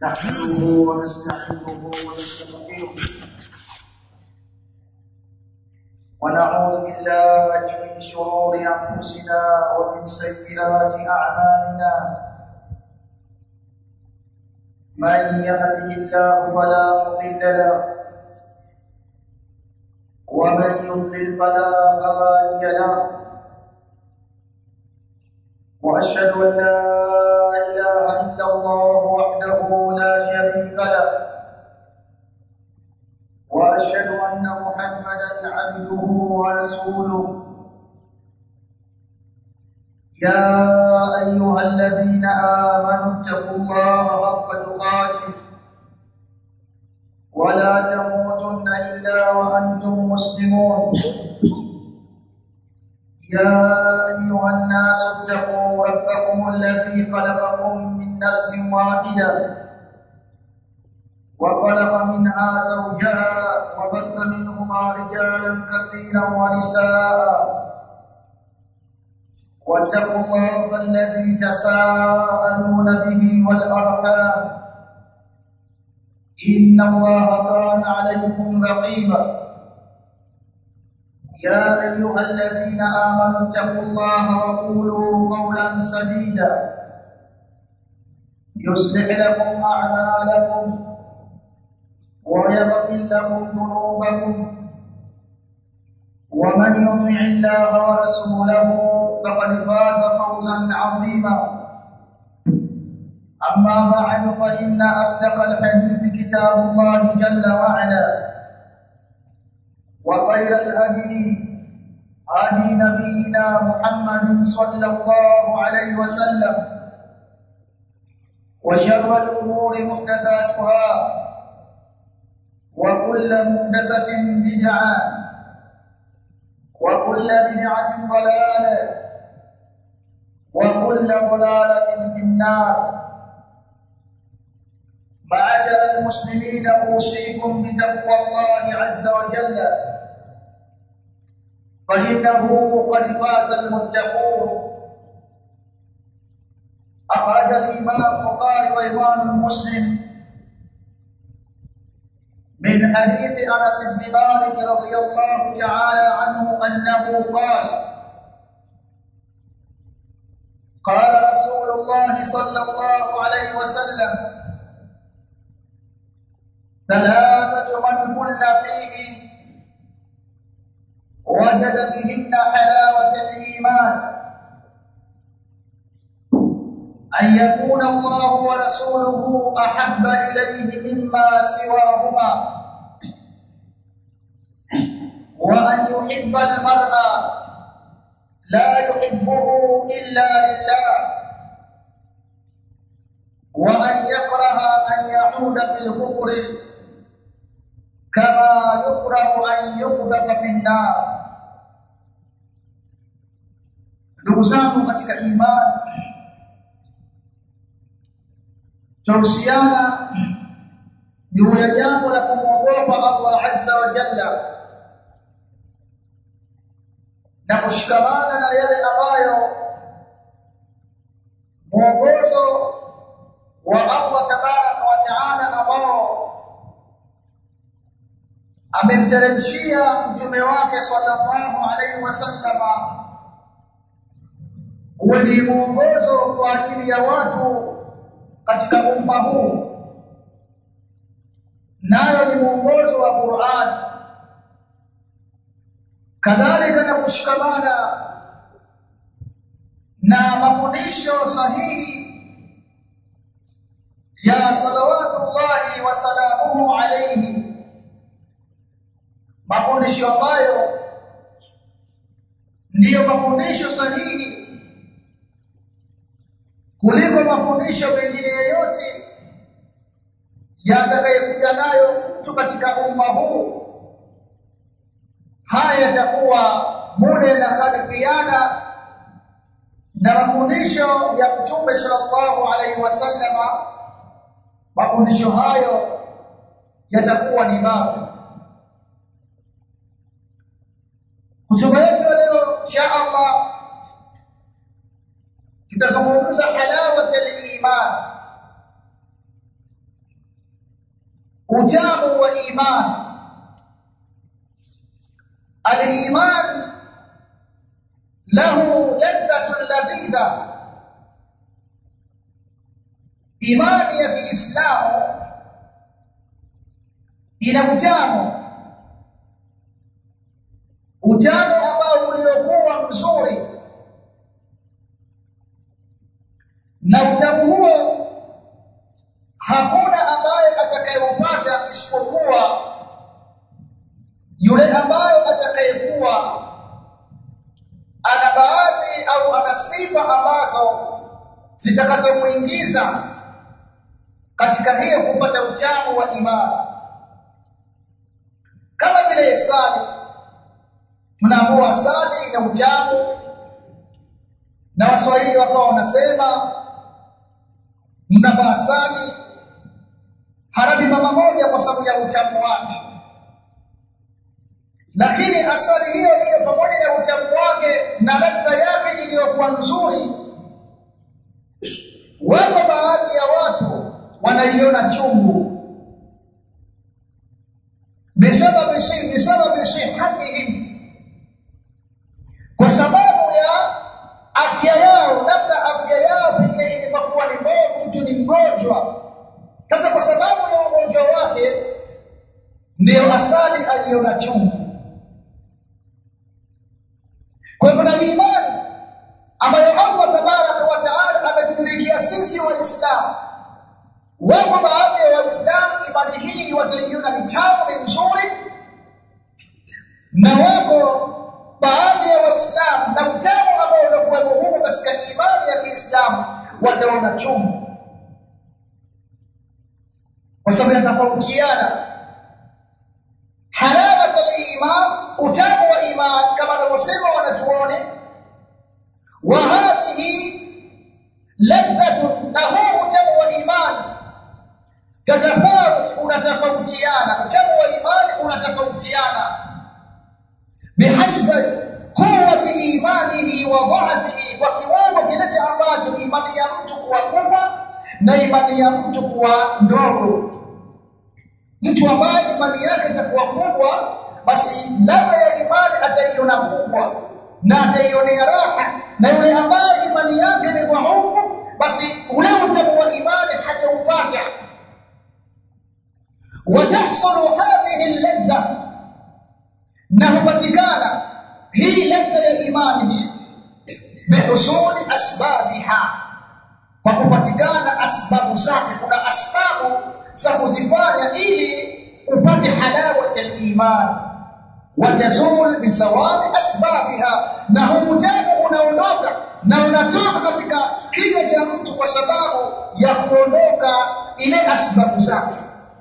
نحمده ونستعينه ونستغفره ونعوذ بالله من شرور انفسنا ومن سيئات اعمالنا من يهده الله فلا مضل له ومن يضلل فلا هادي له واشهد ان لا اله الا الله وحده لا شريك له واشهد ان محمدا عبده ورسوله يا ايها الذين امنوا اتقوا الله حق تقاته ولا تموتن الا وانتم مسلمون يا ايها الناس اتقوا ربكم الذي خلقكم من نفس واحده وخلق منها زوجها وبث منهما رجالا كثيرا ونساء واتقوا الله الذي تساءلون به والارحام ان الله كان عليكم رقيبا يا ايها الذين امنوا اتقوا الله وقولوا قولا سديدا يصلح لكم اعمالكم ويغفر لكم ذنوبكم ومن يطع الله ورسوله فقد فاز فوزا عظيما اما بعد فان اصدق الحديث كتاب الله جل وعلا وخير الهدي هدي نبينا محمد صلى الله عليه وسلم وشر الامور محدثاتها وكل محدثه بدعه وكل بدعه ضلاله وكل ضلاله في النار معاشر المسلمين اوصيكم بتقوى الله عز وجل فانه قد فاز المتقون اخرج الامام البخاري وامام مسلم من حديث انس بن مالك رضي الله تعالى عنه انه قال قال رسول الله صلى الله عليه وسلم ثلاثة من كن فيه وجد بهن حلاوة الإيمان أن يكون الله ورسوله أحب إليه مما سواهما وأن يحب المرء لا يحبه إلا لله وأن يكره أن يعود في الكفر كما يكره أن يقذف في النار ndugu zangu katika imani tuhusiana juu ya jambo la kumwogopa Allah azza wa jalla na kushikamana na yale ambayo mwongozo wa Allah tabaraka wa taala ambao amemteremshia mtume wake sallallahu alaihi wasallama uwe ni mwongozo kwa ajili ya watu katika umma huu nayo ni mwongozo wa Qur'an kadhalika na kushikamana na mafundisho sahihi ya salawatullahi wa salamuhu alayhi mafundisho ambayo ndiyo mafundisho sahihi kuliko mafundisho mengine yoyote yatakayekuja nayo mtu katika umma huu haya yatakuwa muda na khalifiana na mafundisho ya mtume sallallahu alaihi wasallama mafundisho hayo yatakuwa ni mafi kutuba yetu leo insha Allah tutazungumza halawat al-iman utamu wa imani al-iman lahu ladhatun ladhidha imani ya Kiislamu ina utamu utamu ambao uliokuwa mzuri na utamu huo hakuna ambaye atakayeupata isipokuwa yule ambaye atakayekuwa ana baadhi au ana sifa ambazo zitakazomuingiza katika hiyo kupata utamu wa imani kama vile sali tunaambiwa sali ina utamu na waswahili wakawa wanasema mnavaa sali harabi mama moja kwa sababu ya utamu wake lakini asali hiyo hiyo pamoja na utamu wake na ladha yake iliyokuwa nzuri wako baadhi ya watu wanaiona chungu bisababi si bisababi sihatihim kwa sababu ya afya yao labda afya yao pekee ilikuwa ni mbovu mtu ni mgonjwa sasa kwa sababu ya ugonjwa wake ndiyo asali aliona chungu kwa hivyo na imani ambayo Allah tabaraka wa taala ametudhihirishia sisi waislamu wako baadhi ya waislamu imani hii wataiona ni tamu ni nzuri na wako baadhi ya waislamu na utamu ambao unakuwepo huko katika imani ya Kiislamu wataona chungu kwa sababu yanatofautiana halawat al-iman utamu wa iman kama anavyosema wanachuoni wa hadhihi ladhatu na huu utamu wa iman tatafawut unatofautiana utamu wa imani unatofautiana bihasbi quwwati imanihi wa dha'fihi kwa kiwango kile ambacho imani ya mtu kuwa kubwa na imani ya mtu kuwa ndogo mtu ambaye imani yake itakuwa kubwa basi ladha ya imani ataiona kubwa na ataionea raha na yule ambaye imani yake ni dhaifu basi ule utamu wa imani hataupata watahsulu hadhihi ladha na hupatikana hii ladha ya imani hii bihusuli asbabiha kwa kupatikana asbabu zake kuna asbabu za kuzifanya ili upate halawat al-iman watazul bisawali asbabiha na hutamu unaondoka na unatoka katika kinywa cha mtu kwa sababu ya kuondoka ile asbabu zake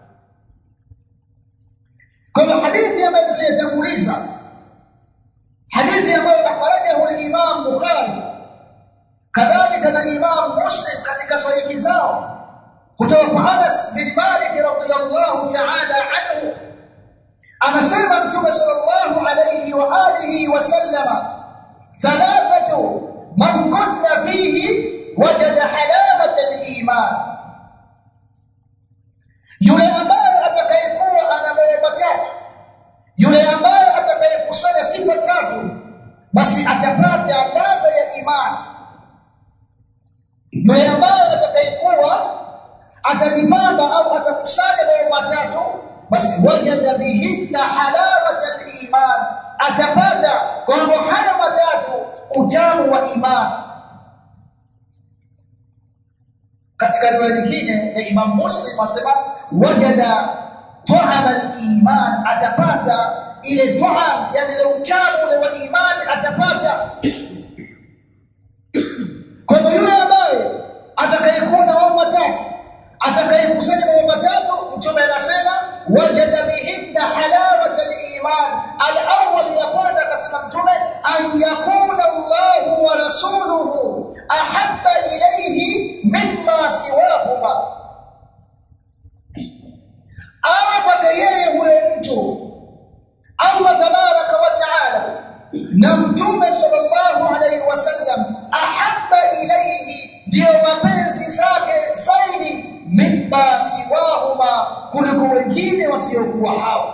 kwa hivyo hadithi ambayo tuliyotanguliza hadithi ambayo akhrajahu al-Imam Bukhari kadhalika na Imam Muslim katika sahihi zao kutoka kwa Anas bin Malik radhiyallahu ta'ala anhu anasema Mtume sallallahu alayhi wa alihi wa sallama thalathatu man kunna fihi wajada halawata al-iman yule ambaye atakayekuwa ana mambo matatu yule ambaye atakayekusanya sifa tatu basi atapata ladha ya imani yule ambaye atakayekuwa atajipamba au atakusanya mambo matatu basi wajada bihinna halawata al-iman atapata kwa mambo haya matatu utamu wa imani katika riwaya nyingine ya Imam Muslim asema wajada tu'am al-iman atapata ile tu'am yani ile utamu ule wa imani atapata kwa hivyo yule ambaye atakayekuwa na mambo matatu atakayekusanya mambo matatu mtume anasema wajada bihinna halawata al-iman al-awwal ya kwanza akasema mtume an yakuna Allah wa rasuluhu ahabba ilayhi mimma siwahuma awe kwake yeye huyo mtu Allah tabaraka wa taala na mtume sallallahu alayhi wasallam ahabba ilayhi ndio mapenzi zake zaidi mimma siwahuma kuliko wengine wasiokuwa hao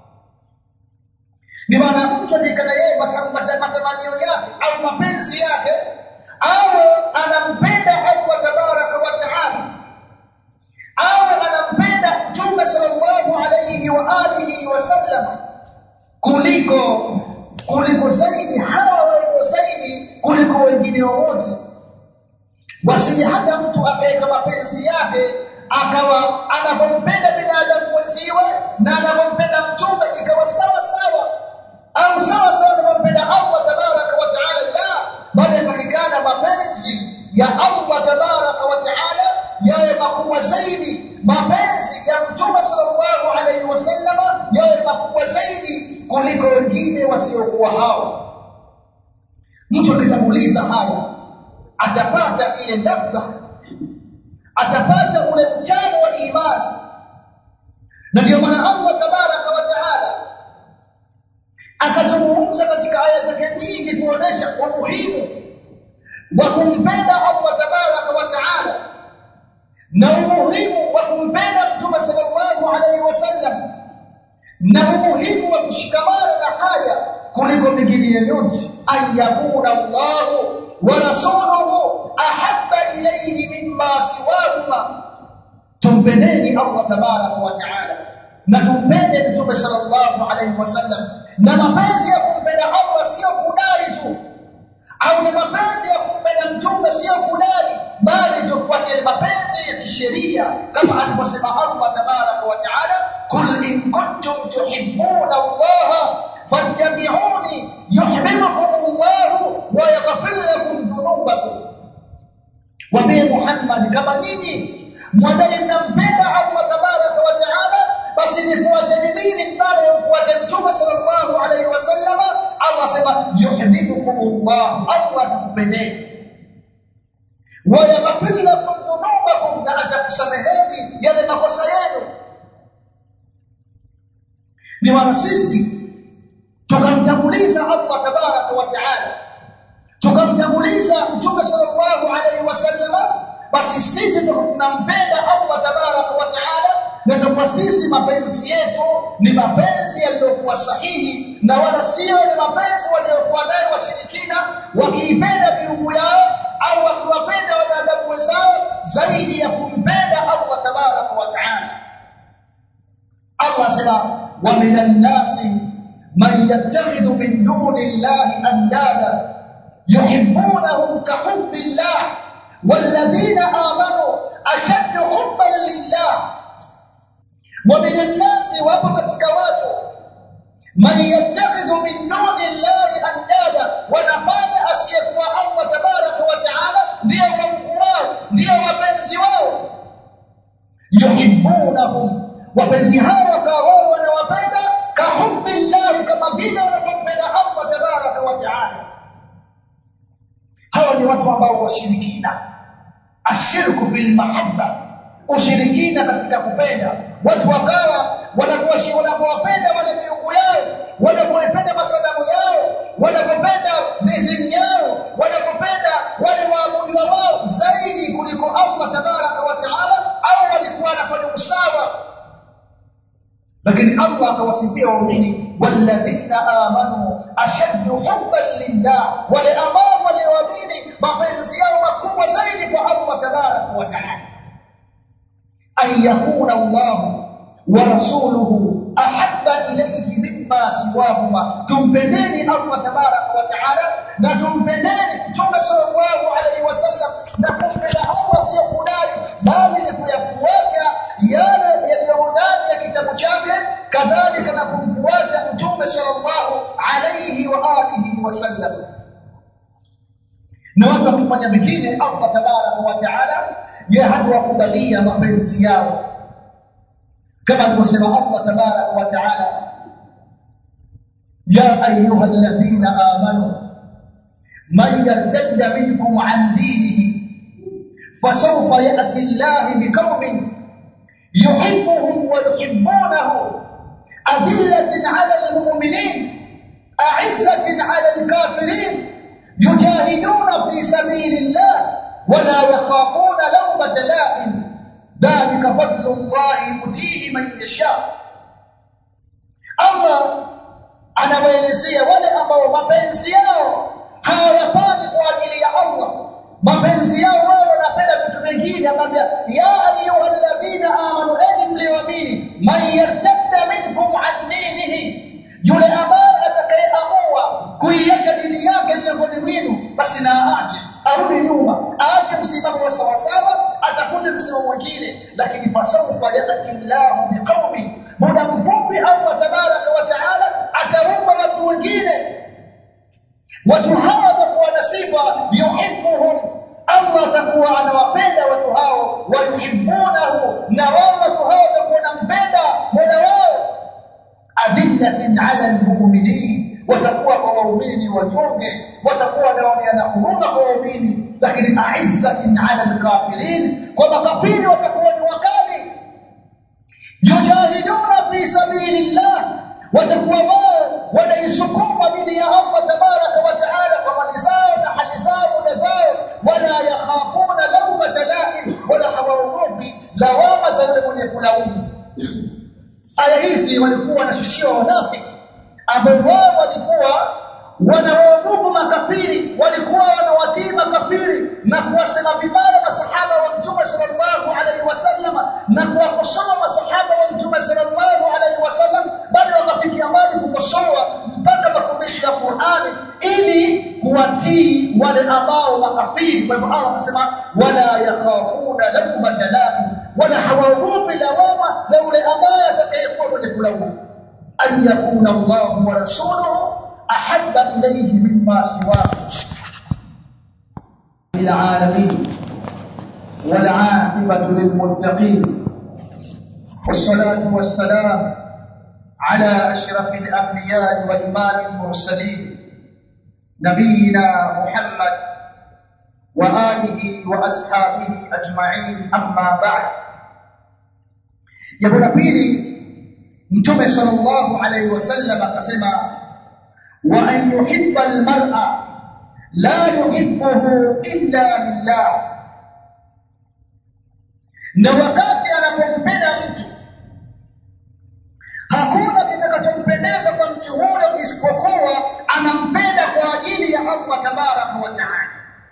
ni maana mtu alikana yeye matamanio yake au mapenzi yake awe anampenda Allah tabaraka wa taala awe anampenda mtume sallallahu alayhi wa alihi wasallam kuliko kuliko zaidi hawa walio zaidi kuliko wengine wowote wasije hata mtu akaweka mapenzi yake akawa anapompenda binadamu mwenziwe na anapompenda mtume ikawa sawa sawa au sawa sawa anapompenda Allah tabaraka wa taala la bali yatakikana mapenzi ya Allah tabaraka wa taala yawe makubwa zaidi mapenzi ya mtume sallallahu alaihi wasallam yawe makubwa zaidi kuliko wengine wasiokuwa hao mtu akitanguliza haya atapata ile ladha atapata ule utamu wa imani na ndio maana Allah tabaraka wa taala akazungumza katika aya zake nyingi kuonesha umuhimu wa kumpenda Allah tabaraka wa taala na umuhimu wa kumpenda mtume sallallahu alaihi wasallam na umuhimu wa kushikamana na haya kuliko mingine yoyote ayakuna Allahu wa rasuluhu ahabba ilayhi mimma siwahuma tumpendeni Allah tabaraka wa taala na tumpende mtume sallallahu alaihi wasallam na mapenzi ya kumpenda Allah sio kudai tu au ni mapenzi ya kumpenda mtume sio kudai bali tufuate mapenzi ya kisheria kama alivyosema Allah tabaraka wa taala kul in kuntum tuhibbuna Allah fattabi'uni yuhibbukum Allah wa yaghfir lakum dhunubakum Waambie Muhammad kama nyinyi mwadai mnampenda Allah tabaraka wa taala basi nifuateni mimi bali mfuate mtume sallallahu alaihi wasallam Allah sema yuhibbukum Allah Allah atakupendeni wa yaghfir lakum dhunubakum na atakusameheni yale makosa yenu ni maana sisi tukamtanguliza Allah tabaraka wa taala tukamtanguliza mtume sallallahu alaihi wasallam basi sisi tunampenda Allah tabaraka wa taala na kwa sisi mapenzi yetu ni mapenzi yaliyokuwa sahihi na wala sio ni mapenzi waliokuwa nayo washirikina wakiipenda miungu yao au wakiwapenda wanadamu wenzao zaidi ya kumpenda Allah tabaraka wa taala Allah sema wa minan nasi man yattakhidhu min duni llahi andada yuhibbunahum kahubbi llah والذين آمنوا أشد حبا لله ومن الناس wapo katika watu man yattakhidhu min duni llahi andada wanafanya asiyekuwa Allah tabaraka wa taala ndio waungu wao ndio wapenzi wao yuhibbunahum wapenzi hao wakawa wao wanawapenda kahubbi llahi kama vile wanavyompenda Allah tabaraka wa taala hawa ni watu ambao washirikina ashirku fil mahabba ushirikina katika kupenda watu wakawa wanapowapenda wale miungu yao wanapopenda masanamu yao wanapopenda mizimu yao wanapopenda wale waabudiwa wao zaidi kuliko Allah tabaraka wa taala au walikuwa wanafanya usawa lakini Allah akawasifia waumini walladhina amanu ashaddu hubban lillah wale ambao walioamini mapenzi yao makubwa zaidi kwa Allah tabaraka wa taala an yakuna Allah wa rasuluhu ahabba ilayhi mimma siwahuma tumpendeni Allah tabaraka wa taala na tumpendeni mtume sallallahu alayhi wasallam na kumpenda Allah sio kudai bali ni kuyafuata yale yaliyo ndani ya kitabu chake kadhalika na kumfuata mtume sallallahu alayhi wa alihi wasallam na watu wakifanya mengine Allah tabaraka wa taala yeye hatuwakubalia mapenzi yao kama alivyosema Allah tabaraka wa taala ya ayuha alladhina amanu man yartadda minkum an dinihi fasawfa ya'ti Allah biqaumin yuhibbuhum wa yuhibbunahu adillatin 'ala al-mu'minin a'izzatin 'ala al-kafirin yujahiduna fi sabilillah ولا يخافون لومة لائم dhalika fadlullahi yutihi man yasha Allah anawaelezea wale ambao mapenzi yao hawayafanyi kwa ajili ya Allah mapenzi yao wao wanapenda vitu vingine akamwambia ya ayyuhalladhina amanu enyi mlioamini man yartadda minkum an dinihi yule ambaye atakayeamua kuiacha dini yake miongoni mwenu basi na aache arudi nyuma aache msimamo wa sawasawa atakuja msimamo mwingine lakini fasawfa yati llahu biqaumin muda mfupi Allah tabaraka wa taala ataumba watu wengine watu hawa watakuwa na sifa yuhibbuhum Allah atakuwa anawapenda watu hao wayuhibbunahu na wao watu hao watakuwa wanampenda mola wao adillatin ala almu'minin watakuwa kwa waumini wanyonge watakuwa wanaoneana huruma kwa waumini lakini aizzatin ala alkafirin kwa makafiri watakuwa ni wakali yujahiduna fi sabilillah watakuwa wao wanaisukuma dini ya Allah tabaraka wa taala kwa mali zao na hali zao na zao wala yakhafuna lawmata laim wala hawaogopi lawama za yule mwenye kulaumu aya hizi walikuwa wanashushiwa wanafiki ambao wao walikuwa wanawaogopa makafiri walikuwa wanawatii makafiri na kuwasema vibaya masahaba wa mtume sallallahu alaihi wasallam na kuwakosoa masahaba wa mtume sallallahu alaihi wasallam bali wakafikia mbali kukosoa mpaka mafundisho ya Qur'ani ili kuwatii wale ambao makafiri kwa hivyo Allah anasema wala yakhafuna lawmata laim wala hawaogopi lawama za yule ambaye atakayekuwa mwenye kulaumu an yakuna Allah wa rasuluhu ahabba ilayhi mimma siwahu العالمين والعاقبة للمتقين والصلاة والسلام على أشرف الأنبياء وإمام المرسلين نبينا محمد وآله وأصحابه أجمعين أما بعد jambo la pili mtume sallallahu alaihi wasallam akasema wa an yuhibba almar'a la yuhibbuhu illa lillah na wakati anapompenda mtu hakuna kitakachompendeza kwa mtu huyo isipokuwa anampenda kwa ajili ya Allah tabaraka wa taala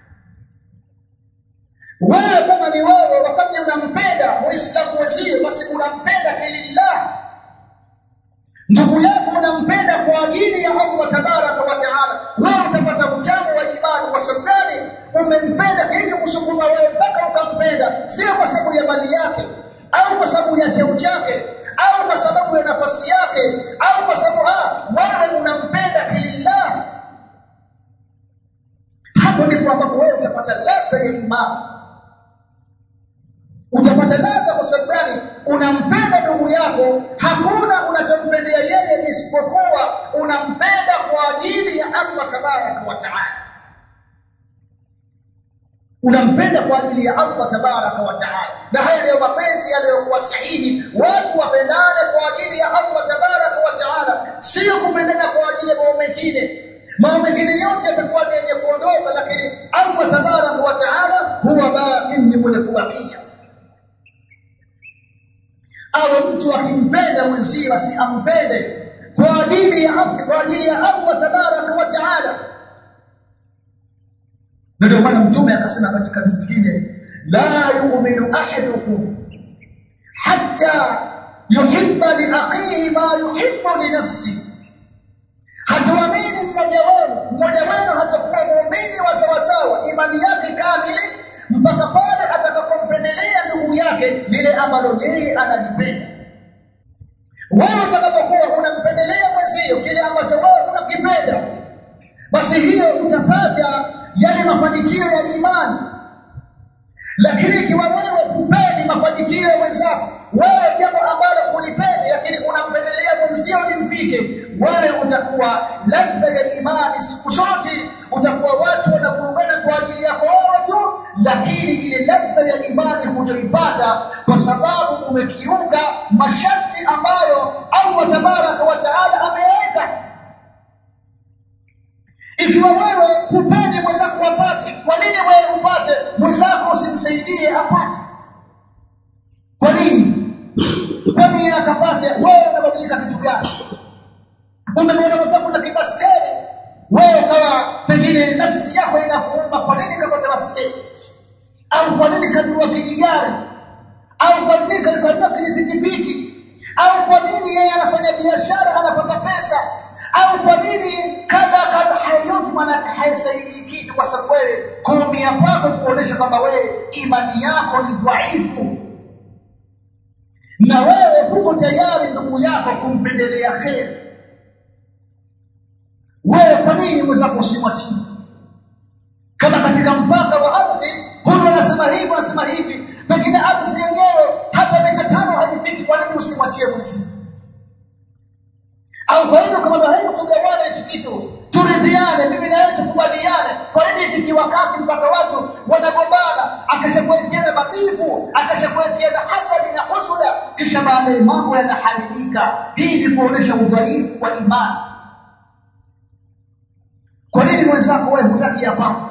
wewe kama ni wewe wakati unampenda muislamu wenzio basi unampenda kilillah ndugu yako unampenda kwa ajili ya Allah tabaraka wa taala wewe utapata utamu wa imani kwa sababu gani umempenda kilichokusukuma wewe mpaka ukampenda sio kwa sababu ya mali yake au kwa sababu ya cheo chake au kwa sababu ya nafasi yake au kwa sababu ha wewe unampenda kilillah hapo ndipo ambapo wewe utapata ladha ya imani utapata ladha kwa sababu gani unampenda ndugu yako hakuna unachompendea yeye isipokuwa unampenda kwa ajili ya Allah tabaraka wa taala unampenda kwa ajili ya Allah tabaraka wa taala na haya ndiyo mapenzi yaliyokuwa sahihi watu wapendane kwa ajili ya Allah tabaraka wa taala sio kupendana kwa ajili ya mambo mengine mambo mengine yote yatakuwa ni yenye kuondoka lakini Allah tabaraka wa taala huwa baqin ni mwenye kubakia awe mtu akimpenda mwenzie basi ampende kwa ajili ya kwa ajili ya Allah tabaraka wa taala na ndio maana mtume akasema katika zingine la yu'minu ahadukum hatta yuhibba li akhihi ma yuhibbu li nafsi hatuamini mmoja wenu mmoja wenu hatakuwa muumini wa sawasawa imani yake kamili mpaka pale atakapompendelea ndugu yake lile ambalo yeye analipenda wewe utakapokuwa unampendelea mwenzio kile ambacho wewe unakipenda basi hiyo utapata yale mafanikio ya imani lakini ikiwa wewe kupendi mafanikio ya mwenzako wewe jambo ambalo ulipendi lakini unampendelea mwenzio limfike wewe utakuwa ladha ya imani siku zote utakuwa watu wanavurugana kwa ajili yako wewe tu lakini ile ladha ya imani hutoipata kwa sababu umekiuka masharti ambayo Allah tabaraka wa taala ameweka ikiwa wewe hupendi mwenzako apate kwa nini wewe upate mwenzako usimsaidie apate kwa nini kwa nini akapate wewe unabadilika kitu gani umemwona mwenzako na kibaskeli wewe kawa pengine nafsi yako inakuuma kwa nini kapata baskeli au kwa nini kanunua kijigari au kwa nini kanunua kijipikipiki au kwa nini yeye anafanya biashara anapata pesa au kwa nini kadha kadha hayote maana haisaidii kitu kwa sababu wewe kuumia kwako kuonesha kwamba wewe imani yako ni dhaifu na wewe huko tayari ndugu yako kumpendelea kheri wewe kwa nini mwenzako usimwatie kama katika mpaka wa ardhi huyu anasema hivi anasema hivi pengine ardhi yenyewe hata mita tano haifiki kwa nini usimwatie mwenzi au kwa hivyo kama hebu tugawane hichi kitu turidhiane mimi na wewe tukubaliane kwa nini ifiki wakati mpaka watu wanagombana akashakuwekeana mabivu akashakuwekeana hasadi na husuda kisha baadaye mambo yanaharibika hii ni kuonesha udhaifu wa imani kwa nini mwenzako wewe hutaki yapate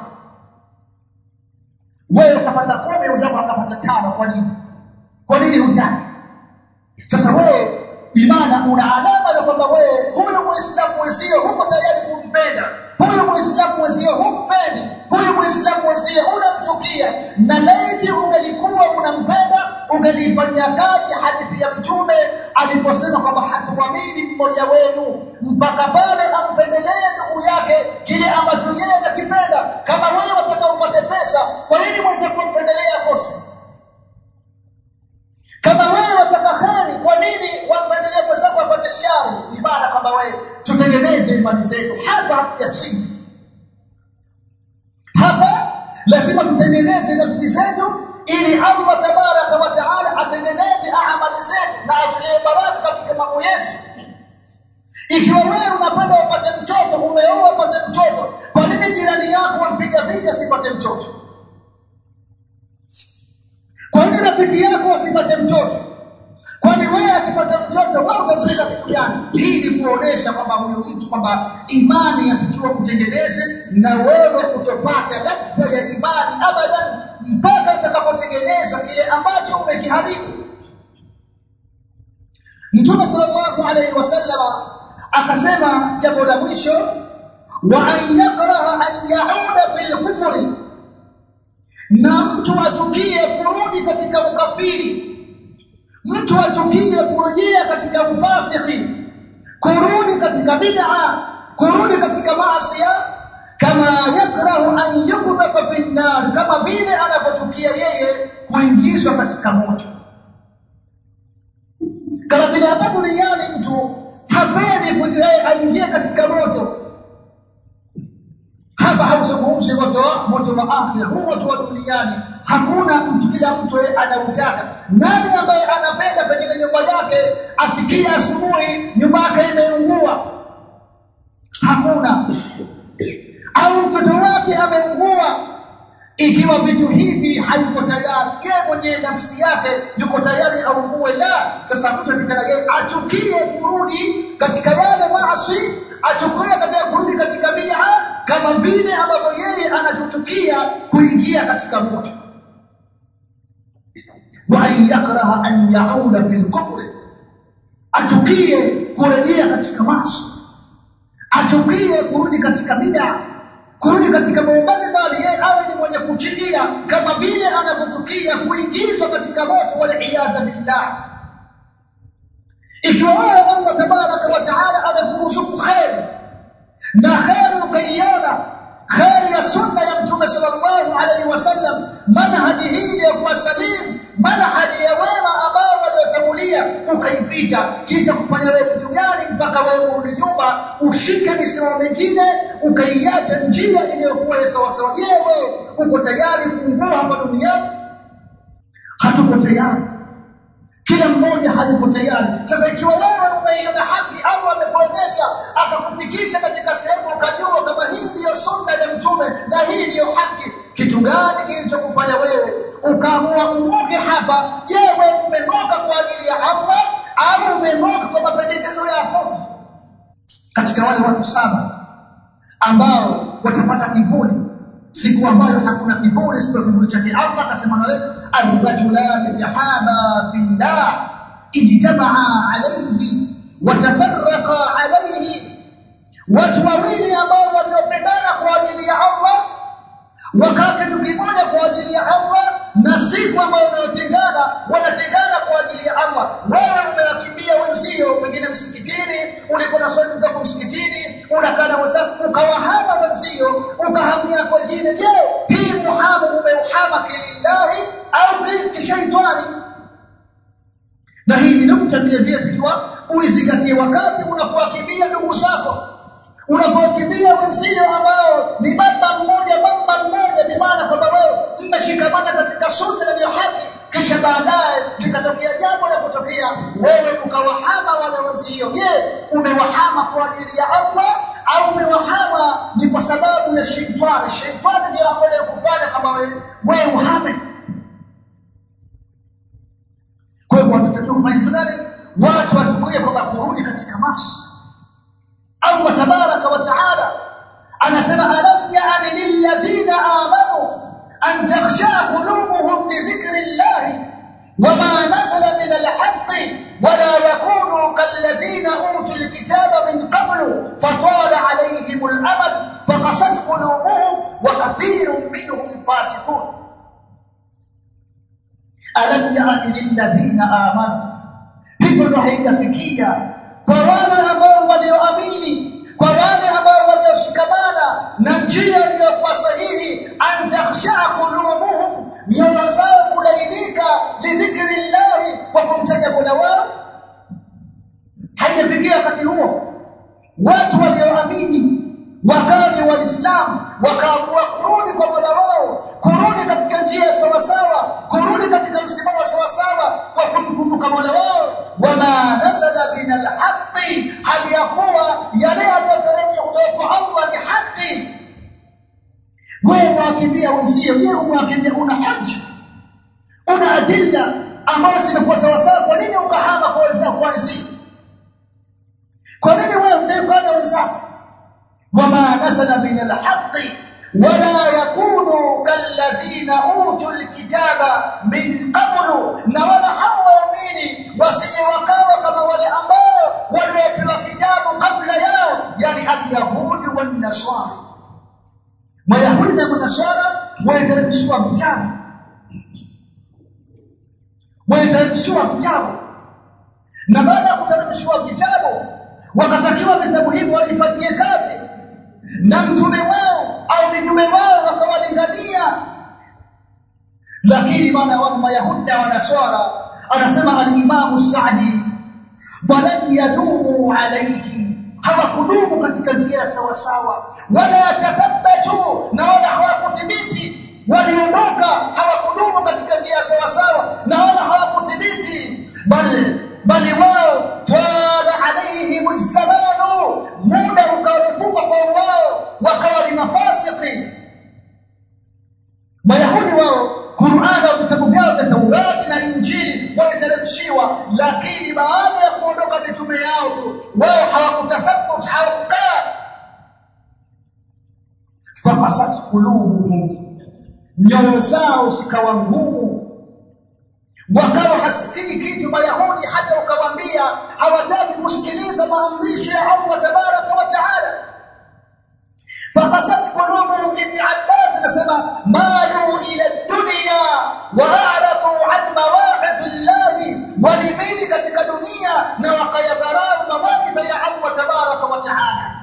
wewe ukapata kumi mwenzako akapata tano kwa nini kwa nini hutaki sasa wewe imana una alama ya kwamba wewe huyu muislamu mwenzio huko tayari kumpenda huyu muislamu mwenzio humpendi huyu muislamu mwenzio unamchukia na laiti ungelikuwa unampenda ungelifanyia kazi hadithi ya mtume aliposema kwamba hatuamini mmoja wenu mpaka pale ampendelee ndugu yake kile ambacho yeye anakipenda kama wewe wataka upate pesa kwa nini mwenzako kumpendelea kosa kama wewe wataka kheri kwa nini wampendelee mwenzako apate shari ni maana kwamba wewe tutengeneze imani zetu hapa hatujasii hapa lazima tutengeneze nafsi zetu ili Allah tabaraka wa taala atengeneze amali zetu na atulie baraka katika mambo yetu ikiwa wewe unapenda upate mtoto umeoa upate mtoto kwa nini jirani yako wampiga vita asipate mtoto kwa nini rafiki yako asipate mtoto kwani wewe akipata mtoto wewe utadhurika kitu gani hii ni kuonesha kwamba huyu mtu kwamba imani yatakiwa kutengeneze na wewe utopata ladha ya imani abadan mpaka utakapotengeneza kile ambacho umekiharibu mtume sallallahu alaihi wasallam akasema jambo la mwisho wa an yakraha an yauda fil kufri na mtu achukie kurudi katika ukafiri mtu achukie kurejea katika ufasihi kurudi katika bid'a kurudi katika maasi kama yakrahu an yukdafa fi nar kama vile anapochukia yeye kuingizwa katika moto kama vile hapa duniani mtu hapendi aingie katika moto hapa hauzungumzi moto wa moto wa akhira huu moto wa duniani hakuna mtu kila mtu anautaka nani ambaye anapenda pengine nyumba yake asikie asubuhi nyumba yake imeungua hakuna au mtoto wake ameungua ikiwa vitu hivi hayuko tayari yeye mwenyewe nafsi yake yuko tayari aungue la sasa mtu atikana yeye achukie kurudi katika yale maasi achukie katika kurudi katika bid'a kama vile ambavyo yeye anachukia kuingia katika moto wa an yakraha an yauda fil kufri achukie kurejea katika maasi achukie kurudi katika bid'a kurudi katika mambo mbalimbali yeye awe ni mwenye kuchukia kama vile anavyochukia kuingizwa katika moto wal iyadha billah ikiwa wewe Allah tabaraka wa taala amekuruzuku khair na khair ukaiona khair ya sunna ya mtume sallallahu alaihi wasallam manhaji hii ya kuwasalimu manhaji ya wema ambao waliotangulia ukaipita kita kufanya wewe kitu gani mpaka wewe urudi nyuma ushike misimamo mingine ukaiacha njia iliyokuwa ya sawasawa je wewe uko tayari kuungua hapa duniani hatuko tayari kila mmoja hayuko tayari sasa ikiwa wewe umeiona haki au amekuonyesha akakufikisha katika sehemu ukajua kama hii ndiyo sunna ya mtume na hii ndiyo haki kitu gani kilichokufanya wewe ukaamua umoke hapa je wewe umemoka kwa ajili ya Allah au umemoka kwa mapendekezo yako katika wale watu saba ambao watapata kivuli siku ambayo hakuna kivuli siku ya kivuli chake Allah akasema na wewe الرجلان تحابا في الله اجتمعا عليه وتفرقا عليه watu wawili ambao waliopendana kwa ajili ya Allah wakaa kitu kimoja kwa ajili ya Allah na siku ambayo wanayotengana wanatengana kwa ajili ya Allah wewe umewakimbia wenzio pengine msikitini ulikuwa na swali zako msikitini unakaa na wenzako ukawahama wenzio ukahamia kwa jina je hii muhamu umeuhama kilillahi au kishaitani na hii ni nukta vile vile tukiwa uizingatie wakati unapowakimbia ndugu zako unapokimbia wenzio ambao ni baba mmoja baba mmoja ni maana kwamba wewe mmeshikamana katika sunna na haki kisha baadaye likatokea jambo la kutokea wewe ukawahama wale wenzio je umewahama kwa ajili ya Allah au umewahama ni kwa sababu ya sheitani sheitani ndio ambaye kufanya kama wewe wewe uhame kwa hivyo watakiwa kufanya gani watu watumie kwamba kurudi katika maasi Allah tabaraka wa taala anasema alam ya'ni lilladhina amanu an takhsha qulubuhum li dhikri llahi wama nazala min alhaqqi ولا يكونوا كالذين أوتوا الكتاب من قبل فطال عليهم الأمد فقست قلوبهم وكثير منهم فاسقون ألم يأن للذين آمنوا hivyo ndo haijafikia kwa wale ambao walioamini kwa wale ambao walioshikamana na njia iliyokuwa sahihi an takhshaa qulubuhum nyoyo zao kulainika lidhikri llahi kwa kumtaja mola wao haijafikia wakati huo watu walioamini wakani waislamu wakaamua kurudi kwa mola wao kurudi katika njia sawasawa kurudi katika msimamo wa sawasawa kwa kumkumbuka mola wao wama nazala min alhaqi hali ya kuwa yale yaliyoteremshwa kutoka kwa allah ni haki wewe unawakimbia wenzio je umewakimbia una haja una adilla ambazo zimekuwa sawasawa kwa nini ukahama kwa wenzako kwa wenzio kwa nini wewe utaifanya wenzako wama nazala min alhaqi ولا يكونوا كالذين اوتوا الكتاب من قبل na wala hawaamini wasije wakawa kama wale ambao waliopewa kitabu kabla yao yani alyahudi wanaswara mayahudi na manaswara waliteremshiwa vitabu waliteremshiwa vitabu na baada ya kuteremshiwa vitabu wakatakiwa vitabu hivyo walifanyie kazi na mtume wao au mitume wao wakawalingania lakini maana wa mayahudi na wanaswara anasema al-Imam Sa'di falam yadumu alayhi hawakudumu katika njia sawa sawa wala yatathabatu na wala hawakudhibiti waliondoka hawakudumu katika njia sawa sawa na wala hawakudhibiti bali bali wao twala alaihim zamanu muda ukarefuka kwa wao wakawa ni mafasiki mayahudi wao Qur'an au vitabu vyao vya Taurati na Injili waliteremshiwa lakini baada ya kuondoka mitume yao tu wao hawakutathabut hawakukaa fafasat qulubuhum nyoyo zao zikawa ngumu wakawa hasikii kitu mayahudi hata ukawaambia hawataki kusikiliza maamrisho ya Allah tabaraka wa taala فقست قلوبهم ابن عباس نسمى مالوا الى الدنيا واعرضوا عن مواعظ الله ولمين katika dunia na wakayadharau mawaidha ya Allah tabaraka wa taala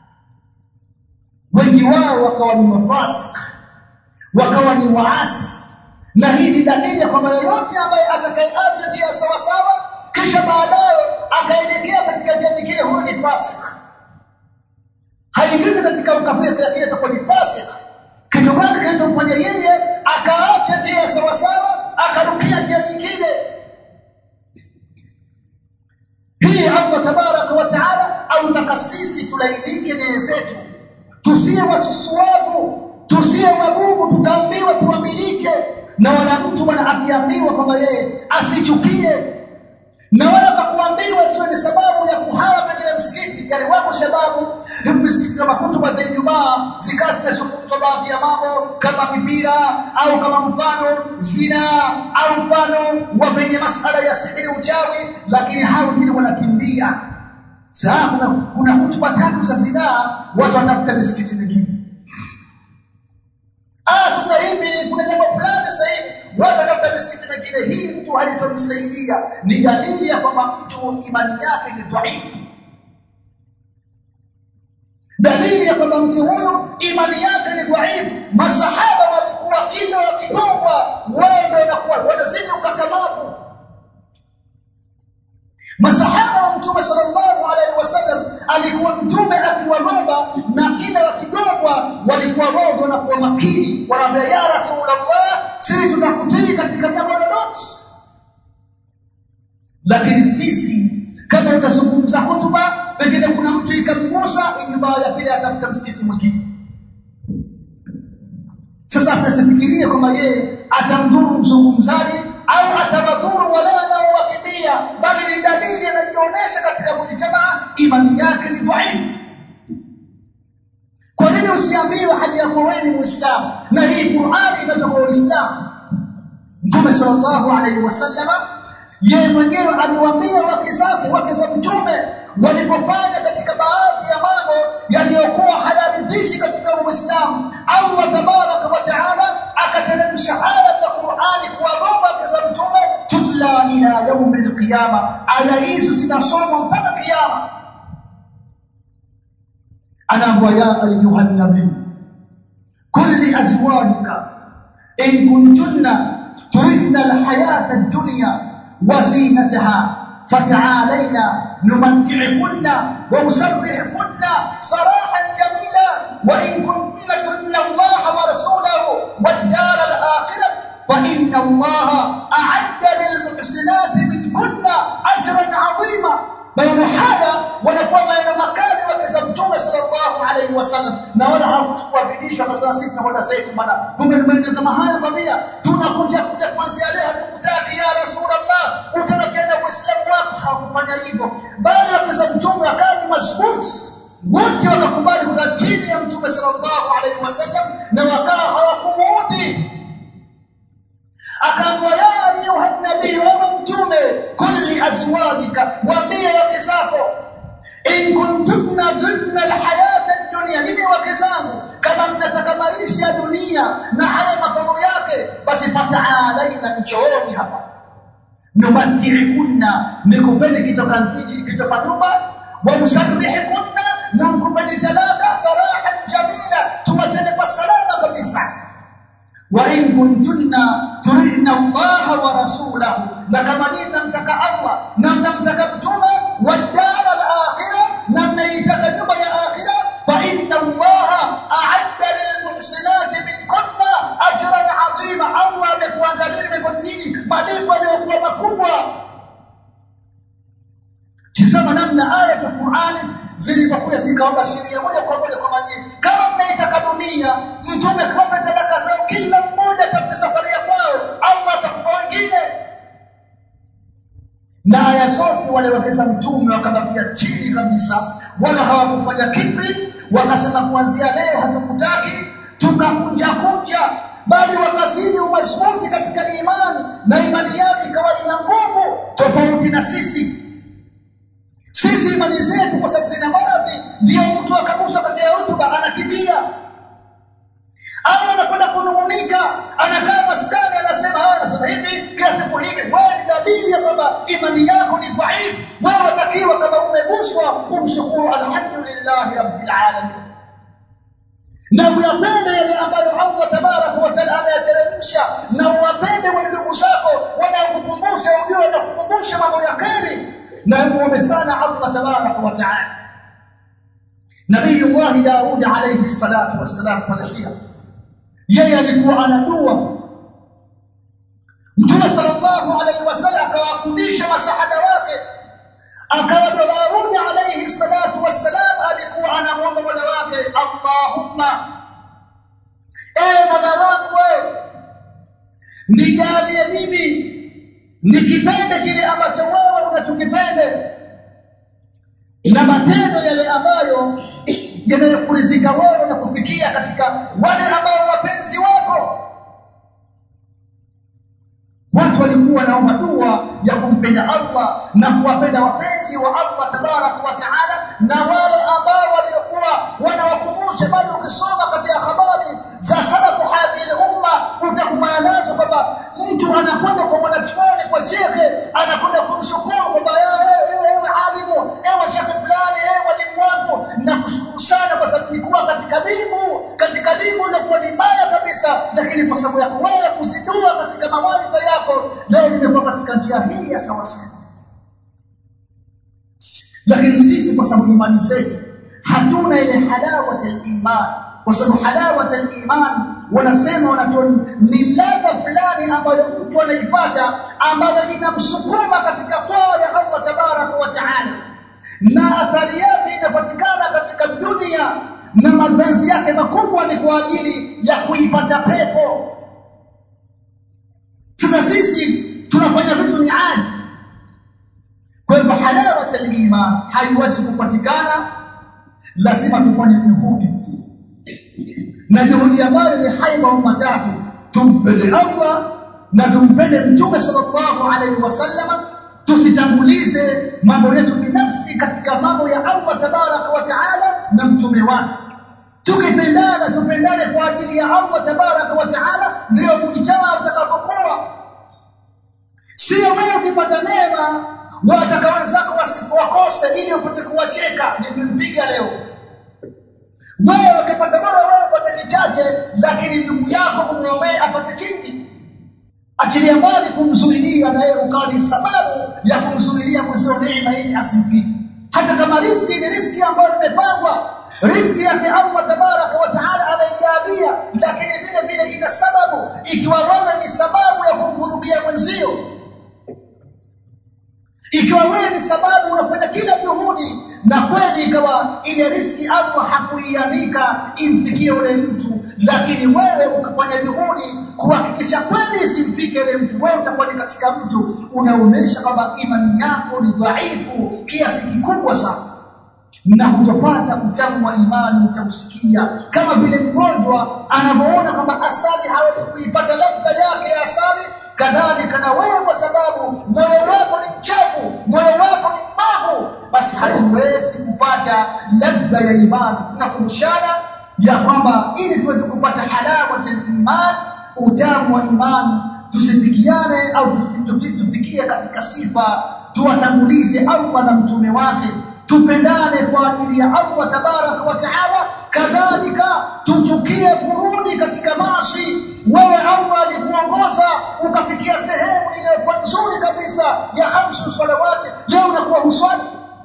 wengi wao wakawa ni mafasik wakawa ni waasi na hii ni dalili ya kwamba yoyote ambaye atakayeacha njia sawa sawa kisha baadaye akaelekea katika njia nyingine huyo ni fasik haingizi katika ukafiri lakini atakuwa ni fasik kitu gani kinachomfanya yeye akaacha njia sawa sawa akarukia njia nyingine hii Allah tabaraka wa taala autaka sisi tulaidike nia zetu tusiwe wasusuavu tusiwe wagumu tukaambiwa tuamilike na wala mtu bwana akiambiwa kwamba yeye asichukie na wala kwa kuambiwa siwe ni sababu ya kuhawa pengine msikiti misikiti yani wapo shababu misikiti kama kutuba za Ijumaa zikawa zinazungumzwa baadhi ya mambo kama mipira au kama mfano zina au mfano wa penye masala ya sihiri uchawi lakini hao wengine wanakimbia sasa kuna kuna hutuba tatu za zinaa watu watafuta misikiti mingine ah sasa hivi kuna jambo fulani sasa hivi watu watafuta misikiti mingine hii mtu halitomsaidia ni dalili ya kwamba mtu imani yake ni dhaifu dalili ya kwamba mtu huyo imani yake ni dhaifu masahaba walikuwa kila wakigongwa wao ndio wanakuwa wanazidi ukakamavu masahaba wa mtume sallallahu alaihi wasallam alikuwa mtume akiwaomba na kila wakigongwa walikuwa wao wanakuwa makini wanaambia ya rasulullah sisi tutakutii katika jambo lolote lakini sisi kama utazungumza hotuba pengine kuna mtu ikamgusa ijumaa ya pili atafuta msikiti mwingine sasa asifikirie kwamba yeye atamdhuru mzungumzaji au atawadhuru wale wanaowakimbia bali ni dalili anajionyesha katika mujtamaa imani yake ni dhaifu kwa nini usiambiwe hali yako wewe ni muislamu na hii Qur'ani inatoka uislamu Mtume sallallahu alaihi wasallama yeye mwenyewe aliwaambia wake zake wake za mtume walipofanya katika baadhi ya mambo yaliyokuwa hayaridhishi katika Uislamu Allah tabaraka wa taala akateremsha aya za Qur'ani kuwagomba wake za mtume tutla ila yaumi alqiyama aya hizi zinasomwa mpaka kiyama anaambwa ya ayuha nabii kulli azwajika in kuntunna turidna alhayata ad-dunya وزينتها فتعالينا نمتعكن ونسرحكن سراحا جميلا وإن كنتن تردن الله ورسوله والدار الآخرة فإن الله أعد للمحسنات منكن أجرا عظيما بين هذا ونقول بين مكان وكسبتم صلى الله عليه وسلم na wala hakutukuabidishwa kwa sababu sisi tunakwenda sasa bwana kumbe tumeenda kama haya kwambia tunakuja kuja kuanzia leo hatukutaki ya rasulullah utabakia uislamu wako hawakufanya hivyo bali wakisa mtume akawa ni masbuti wote wakakubali kukaa chini ya mtume sallallahu alaihi wasallam na wakawa hawakumuudhi akaambiwa ya ayuha nabii wewe mtume kulli azwajika waambie wake zako in kuntunna dhunna alhayata ad-dunya nini wake zangu kama mnataka maisha ya dunia na haya mapambo yake basi fataalaina njooni hapa numatiikunna nikupeni kitoka nchi kitoka nyumba wa musarrihikunna na mkupeni talaka sarahan jamila tuwachane kwa salama kabisa wa in kuntunna turidna Allah wa rasulahu na kama ni mnamtaka Allah na mnamtaka mtume wa dara al-akhirah na mnaitaka nyumba ya akhirah fa inna Allah a'adda lilmuhsinati minkunna ajran 'azima Allah amekuandalia mikonini malipo yaliyokuwa makubwa Tazama namna aya za Qur'ani zilivyokuja zikaomba sheria moja kwa moja kwa majini. Kama mnaitaka dunia, mtume kaomba talaka zao, kila mmoja katika safari ya kwao, Allah atakupa wengine. Na aya zote wale wakesa mtume wakabakia chini kabisa, wala hawakufanya kipi, wakasema kuanzia leo hatukutaki, tukakunja kunja bali wakazidi umashuti katika imani na imani yao ikawa ina nguvu tofauti na sisi sisi imani zetu kwa sababu zina maradhi ndio mtu akagusa katika hotuba anakimbia au anakwenda kunungunika anakaa maskani anasema haya anasema hivi kila siku hivi wewe ni dalili ya kwamba imani yako ni dhaifu wewe watakiwa kama umeguswa kumshukuru alhamdulillahi rabbil alamin na uyapende yale ambayo Allah tabaraka wa taala ameyateremsha na uwapende wale ndugu zako wanaokukumbusha ujue wanakukumbusha mambo ya kheri na muombe sana Allah tabaraka wa taala Nabii Allah Daud alayhi salatu wassalam Palestina yeye alikuwa ana dua Mtume sallallahu alayhi wasallam akawafundisha masahaba wake akawa Daud alayhi salatu wassalam alikuwa anamuomba Mola wake Allahumma ewe Mola wangu wewe nijalie mimi nikipende kile ambacho wewe unachokipende na matendo yale ambayo yanayokurizika wewe na kufikia katika wale ambao wapenzi wako watu walikuwa naomba dua ya kumpenda Allah na kuwapenda wapenzi wa Allah tabarak wa taala na wale ambao waliokuwa wanawakumbusha bado ukisoma katika habari za salafu hadhihi umma utakumana nazo kwamba mtu anakwenda kwa mwanachuoni kwa shekhe anakwenda kumshukuru kwamba ewe alimu ewe shekhe fulani ewe mwalimu wangu na kushukuru sana kwa sababu nilikuwa katika bimu katika bimu ilikuwa ni mbaya kabisa lakini kwa sababu ya wewe kuzidua katika mawaidha yako leo nimekuwa katika njia hii ya sawa sawa lakini sisi kwa sababu imani zetu hatuna ile halawat al-iman kwa sababu halawat al-iman wanasema wanatoa ni ladha fulani ambayo mtu anaipata ambayo inamsukuma katika toa ya Allah tabaraka wa taala na athari yake inapatikana katika dunia na mapenzi yake makubwa ni kwa ajili ya kuipata pepo sasa sisi tunafanya vitu ni aji kwa hivyo halawat al-iman haiwezi kupatikana lazima tufanye juhudi na juhudi ambayo ni haiba matatu tumpende Allah na tumpende mtume sallallahu alaihi wasallam tusitangulize mambo yetu binafsi katika mambo ya Allah tabaraka wa taala na mtume wake tukipendana tupendane kwa ajili ya Allah tabaraka wa taala ndio mujitama utakapokuwa sio wewe ukipata neema wataka wenzako wasikuwakose ili upate kuwacheka nimempiga leo wewe ukipata bora wewe upate kichache lakini ndugu yako kumwombea apate kingi achilia mbali kumzuilia na yeye ukawa ni sababu ya kumzuilia mwenzio neema ili asimfike hata kama riski ni riski ambayo imepangwa riski yake Allah tabaraka wa taala ameijalia lakini vile vile ina sababu ikiwa wewe ni sababu ya kumhudumia mwenzio ikiwa wewe ni sababu unafanya kila juhudi na kweli ikawa ile riski Allah hakuiandika imfikie yule mtu lakini wewe ukafanya juhudi kuhakikisha kweli isimfike yule mtu wewe utakuwa ni katika mtu unaonesha kwamba imani yako ni dhaifu kiasi kikubwa sana na hutopata utamu wa imani utausikia kama vile mgonjwa anavyoona kwamba asali hawezi kuipata ladha yake ya asali kadhalika na wewe kwa sababu moyo wako ni mchafu moyo wako ni mbavu basi hatuwezi kupata ladha ya imani tunakumbushana ya kwamba ili tuweze kupata halawa ya imani utamu wa imani tusifikiane au tufikie katika sifa tuwatangulize Allah na mtume wake tupendane kwa ajili ya Allah tabaraka wa taala kadhalika tuchukie kurudi katika maasi wewe Allah alikuongoza ukafikia sehemu iliyokuwa nzuri kabisa ya hamsu salawati leo unakuwa huswali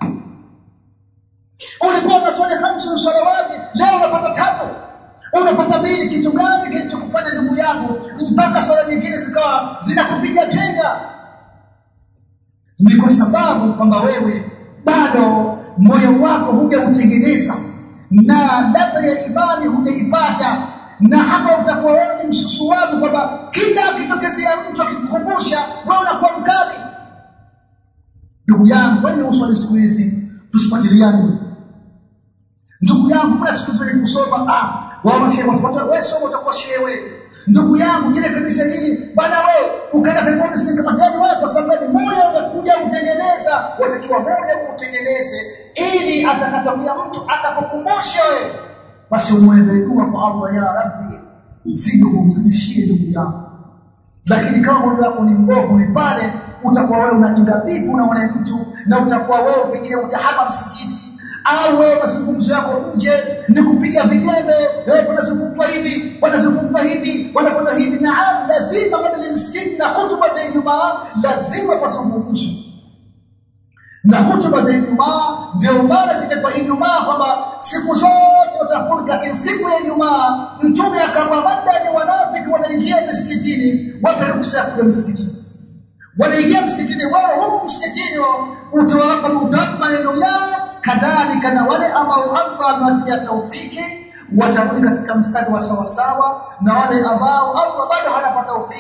ulikuwa unaswali hamsu salawati leo unapata tatu unapata mbili kitu gani kilichokufanya ndugu yangu mpaka swala nyingine zikawa zinakupiga chenga ni kwa sababu kwamba wewe bado moyo wako hujautengeneza na ladha ya imani hujaipata na hapa utakuwa wewe ni msusuavu kwamba kila akitokezea mtu akikukumbusha wewe unakuwa mkali ndugu yangu wewe uswali siku hizi tusifuatiliane ndugu yangu kuna siku zote kusoma ah wao shehe watafuata wewe soma utakuwa shehe wewe ndugu yangu jile kabisa hili bana wewe ukaenda peponi si kama gani wewe kwa sababu moyo unakuja utengeneza watakiwa moyo utengeneze ili atakatokea mtu atakukumbusha wewe basi umuombe dua kwa Allah ya Rabbi zidi kumzidishie ndugu yangu lakini kama moyo wako ni mbovu ni pale utakuwa wewe unajenga bifu na wale mtu na utakuwa wewe pengine utahama msikiti au wewe mazungumzo yako nje ni kupiga vilembe wewe unazungumzwa hivi wanazungumzwa hivi wanakwenda hivi na lazima kabla msikiti na hutuba za Ijumaa lazima wazungumzwe na hutuba za Ijumaa ndio maana zimekuwa Ijumaa kwamba siku zote watafunga lakini siku ya Ijumaa mtume akamwa madani wanafiki wanaingia msikitini wape ruksa ya kuja msikitini wanaingia msikitini wewe huko msikitini utawapa utawapa maneno yao kadhalika na wale ambao Allah amewatia taufiki watarudi katika mstari wa sawa sawa na wale ambao Allah bado hawapata taufiki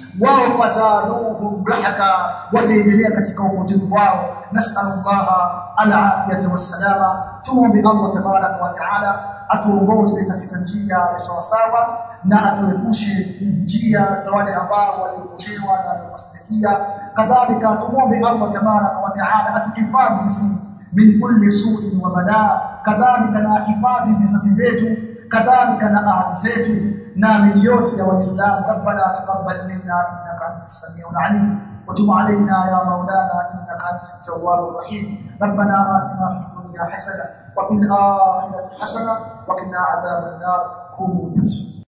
wao fazaduhum rahaka wataendelea katika upotevu wao nasallallahu alafiyata wassalama tuombe Allah tabaraka wa taala atuongoze katika njia ya sawasawa na atuepushe njia za wale ambao waliopotewa na waliokasirikia kadhalika tumuombe Allah tabaraka wa taala atuhifadhi sisi min kulli su'in wa balaa kadhalika na hifadhi vizazi vyetu kadhalika na ahli zetu na min yote ya waislamu rabbana taqabbal minna innaka antas samiul alim وتب علينا يا مولانا انك انت التواب الرحيم ربنا اتنا في الدنيا حسنه وفي الاخره حسنه وقنا عذاب النار قوموا